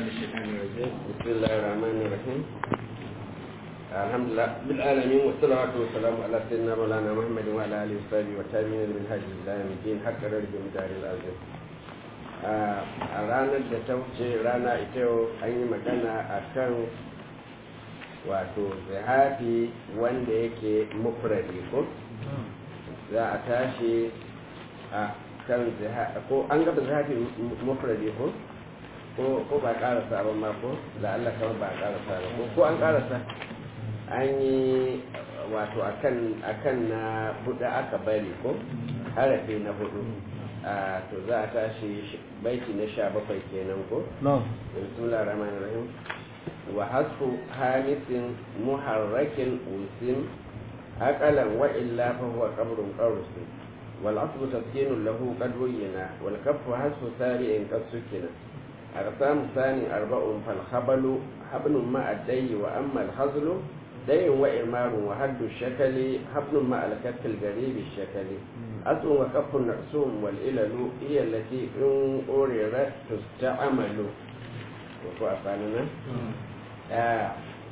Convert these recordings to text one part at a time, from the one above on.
من الشيطان الرجيم بسم الله الرحمن الرحيم الحمد لله بالعالمين والصلاة والسلام على سيدنا مولانا محمد وعلى آله وصحبه والتابعين من هذه إلى يوم الدين حق رجل مدار العظيم a ranar da ta wuce rana ita yau an yi magana a kan wato zihafi wanda yake mufradi ko za a tashi a kan ko an gaba zihafi mufradi ko ko ba karasa ba ma ko da Allah kama ba karasa ba ko ko an karasa an yi wato akan akan na hudu aka bari ko harafi na hudu a to za a tashi baiti na sha bakwai kenan ko bismillah rahman rahim wa hasfu hamisin muharrakin usim aqalan wa illa fa huwa qabrun qarusin wal asbu taskinu lahu qad wuyina wal kaffu hasfu sari'in qad sukina أقسام ثاني أربع فالخبل حبل مع الدي وأما الخزل دي وإمار وحد الشكل حبل مع الكف القريب الشكل أصل وكف نقسوم والإلل هي التي إن أوررت تستعمل وكو أفعلنا آه.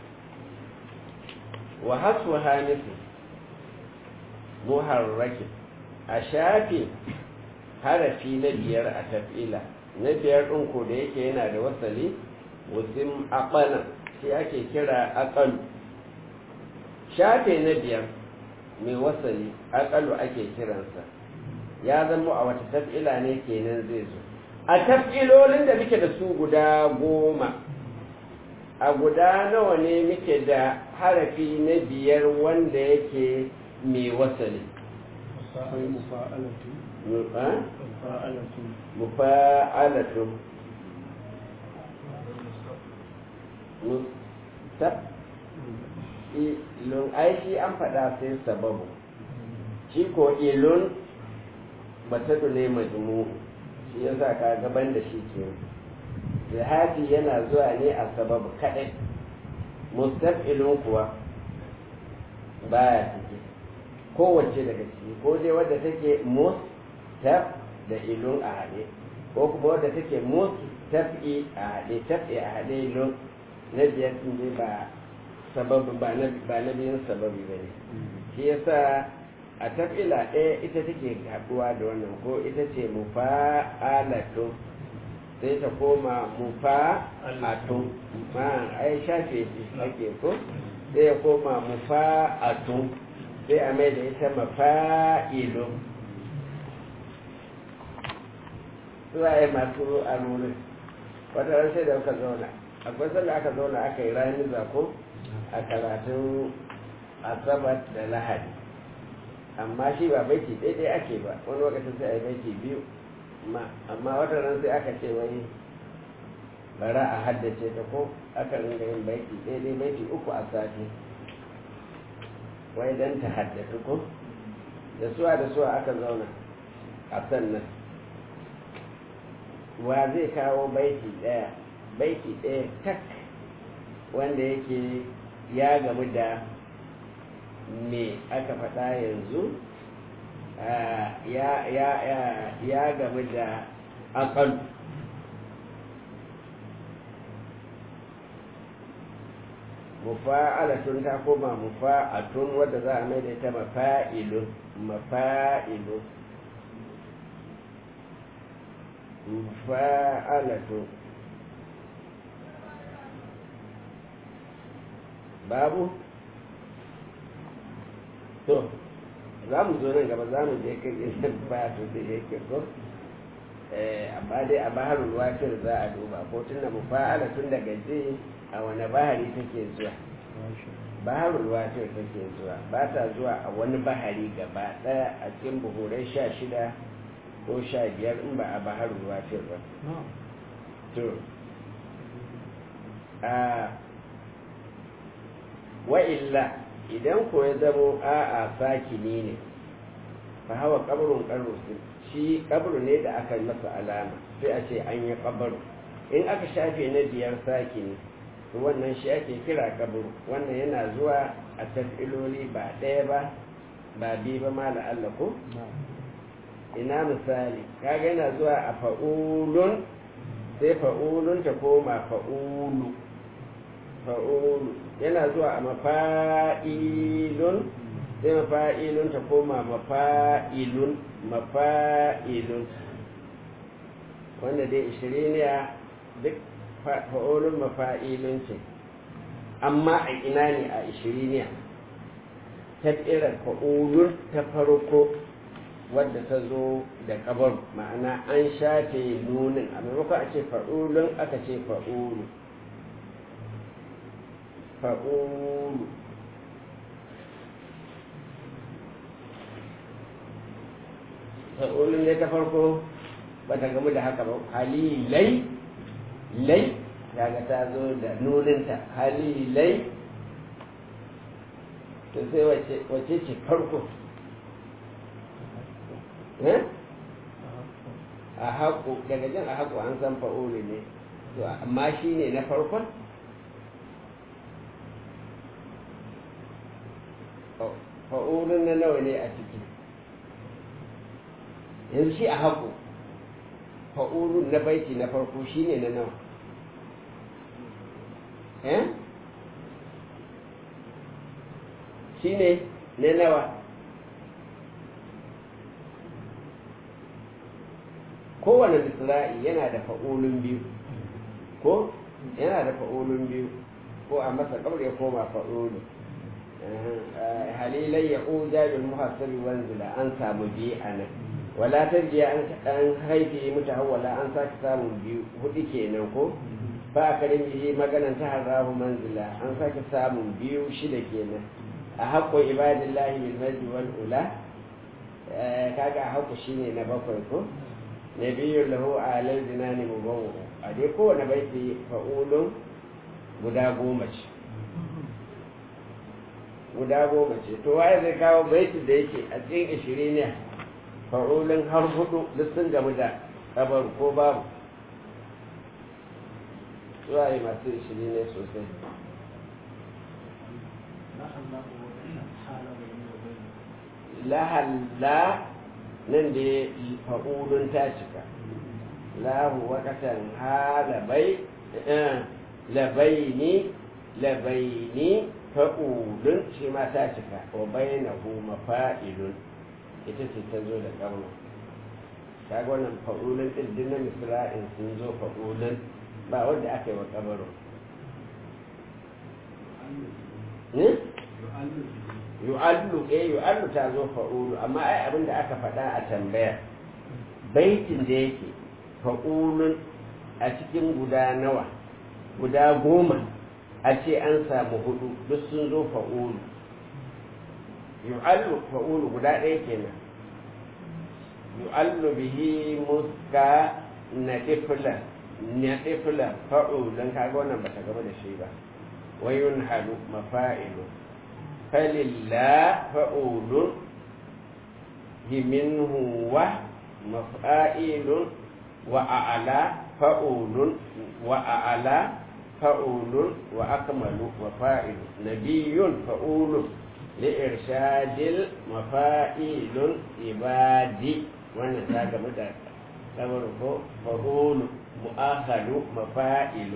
وحصوها مثل محرك أشافي harafi na biyar a tafila na biyar ɗin ko da yake yana da wasali wasim aƙalan shi ake kira aƙalu shafe na biyar mai wasali aƙalu ake kiransa ya zama a wata tafila ne kenan zai zo a tafilolin da muke da su guda goma a guda nawa ne muke da harafi na biyar wanda yake mai wasali mufa'alatun mustab ilun aiki an faɗa sai sababu shi ko ilun batadu ne majmu shi ya sa ka gaban da shi ke zihati yana zuwa ne a sababu kaɗai mustab ilun kuwa baya ciki kowace daga ciki ko dai wadda take mustab da ilun a haɗe ko kuma wadda take musu tafi a haɗe tafi a haɗe ilun na biyar sun dai ba sababu ba na biyan sababi ba ne shi yasa a tafila ɗaya ita take haɗuwa da wannan ko ita ce mufa'alatun sai ta koma mufa'atun ma ai shafe shi ake ko sai ya koma mufa'atun sai a mai da ita mafa'ilun suwaye masu alwurin wata ran sai da aka zauna akwai sanda aka zauna aka yi rani zako a karatun asabar da lahadi amma shi ba baiti daidai ake ba wani lokacin sai a yi baiti biyu amma wata ran sai aka ce wai bara a haddace ta ko aka ringa yin baiti daidai baiti uku a sati wai dan ta haddace ko da suwa da suwa aka zauna a sannan wa zai kawo baiti ɗaya baiti ɗaya tak wanda yake ya gamu da me aka faɗa yanzu ya gamu da aƙalu mufa'alatun ta koma mufa'atun wadda za a mai da ita mafa'ilun mafa'ilun mufa'alatu babu to za mu zo nan gaba za mu je kan isin fatu da yake ko amma dai a baharul wafir za a duba ko tunda mufa'alatun daga je a wani bahari take zuwa baharul wafir take zuwa ba ta zuwa a wani bahari gaba daya a cikin buhurai sha shida ko sha biyar in ba a baharul wafir ba to a wa'illa idan ko ya zamo a'a sakini ne fa hawa kabarun karusin shi kabru ne da aka masa alama sai a ce an yi kabaru in aka shafe na biyar sakini to wannan shi ake kira kabru wannan yana zuwa a tafiloli ba ɗaya ba ba biyu ba ma la'alla ko ina misali kaga yana zuwa a fa'ulun sai fa'ulun ta koma fa'ulu fa'ulu yana zuwa a mafa'ilun sai mafa'ilun ta koma mafa'ilun mafa'ilun wanda dai ishiriniya duk fa'ulun mafa'ilun ce amma a ina ne a ishiriniya ta irin fa'ulun ta farko wadda ta zo da kabar ma'ana an shafe nunin a maimakon a ce fa'ulun aka ce fa'ulu fa'ulu fa'ulun ne ta farko ba ta gamu da haka ba halilai lai kaga ta zo da nuninta halilai to sai wace ce farko a haƙo daga jin a haƙo an san fa'uli ne to amma shi ne na farkon fa'ulun na nawa ne a ciki yanzu shi a haƙo fa'ulun na baiti na farko shi ne na nawa eh shi ne na nawa kowane misra'i yana da fa'ulun biyu ko yana da fa'ulun biyu ko a masa kabar ya koma fa'ulu halilai ya ƙuja bil muhassabi wanzila an samu biyu a nan wala tarjiya an haifi mutahawwala an sake samun biyu hudu kenan ko ba a karin bihi maganan ta harahu manzila an sake samun biyu shida kenan a haƙƙo ibadillahi bil majdi wal ula kaga a haƙƙo shine na bakwai ko nabiyun lahu alal jinani mubawu a dai kowane baiti fa'ulun guda goma ce guda goma ce to waye zai kawo baiti da yake a cikin ishirin ne fa'ulun har hudu duk sun gamu da kabar ko babu zuwa yi masu ishirin ne sosai lahalla nan da fa'ulun ta cika lahu wakatan ha labai labaini labaini fa'ulun shi ma ta cika wa bainahu mafa'ilun ita ce ta zo da ƙarno kaga wannan fa'ulun ɗin din na misra'in sun zo fa'ulun ba wanda aka yi wa ƙabaro yu'allu eh yu'allu ta zo fa'ulu amma ai abin da aka faɗa a tambaya baitin da yake fa'ulun a cikin guda nawa guda goma a ce an samu hudu duk sun zo fa'ulu yu'allu fa'ulu guda ɗaya kenan yu'allu bihi muska na tifla na tifla fa'ulun kaga wannan bata gaba da shi ba wayun halu mafa'ilu فلله فأول منه ومفائل وأعلى فأول وأعلى فأول وأكمل وفائل نبي فأول لإرشاد المفائل عبادي وانا ساقا مدى فأول مؤخر مفائل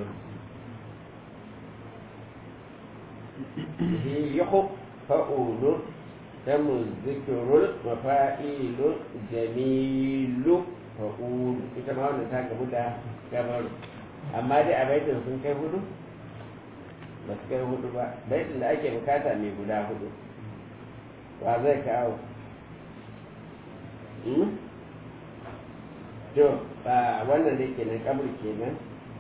يحب فأول تم الذكر مفائل جميل فأول ita ma wannan ta gamu da gabaru amma dai a baitin sun kai hudu ba su kai hudu ba baitin da ake bukata mai guda hudu ba zai kawo to wannan da kenan kabur kenan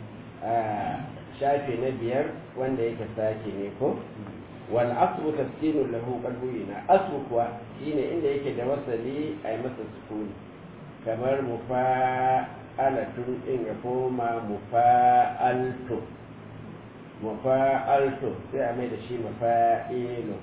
shafe na biyar wanda yake sake ne ko wal asru taskinu lahu qalbuna asru kuwa shine inda yake da wasali ay masa sukuni kamar mufa'alatun din ya koma mufa'altu mufa'altu sai a mai da shi mafa'ilu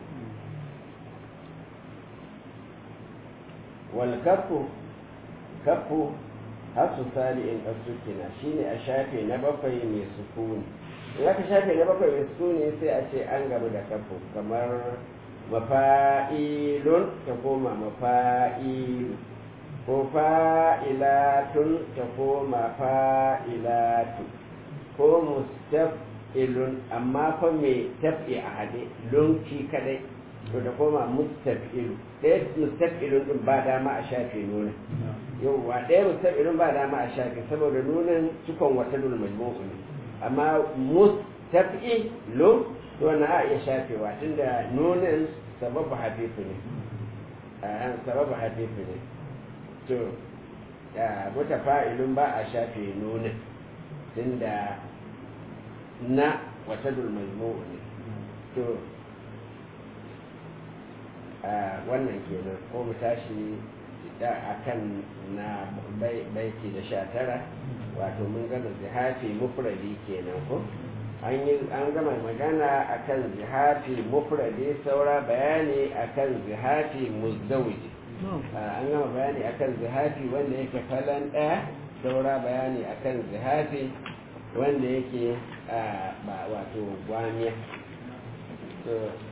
wal kafu kafu hasu sali'in asukina shine a shafe na bakwai mai sukuni in aka shafe na bakwai mai sukuni sai a ce an gamu da kafu kamar mafa'ilun ta koma mafa'ilu ko fa'ilatun ta koma fa'ilatu ko mustaf'ilun amma fa mai tafi a hade lunki kadai to da koma mustaf'ilu ɗaya mustaf'ilun din ba dama a shafe nuna yauwa ɗaya mustaf'ilun ba dama a shafe saboda nunin cikon wata dul majmu'u ne amma mustaf'ilun to na a iya shafewa tunda nunin sababu hafifu ne sababu hafifu ne to wata fa'ilun ba a shafe nunin tunda na wata dul majmu'u ne to wannan kenan ko mu tashi da akan na baiti da sha tara wato mun gama zihafi mufradi kenan ko an yi an gama magana akan zihafi mufradi saura bayani akan zihafi muzdawiji an gama bayani akan zihafi wanda yake falan ɗaya saura bayani akan zihafi wanda yake ba wato gwamiya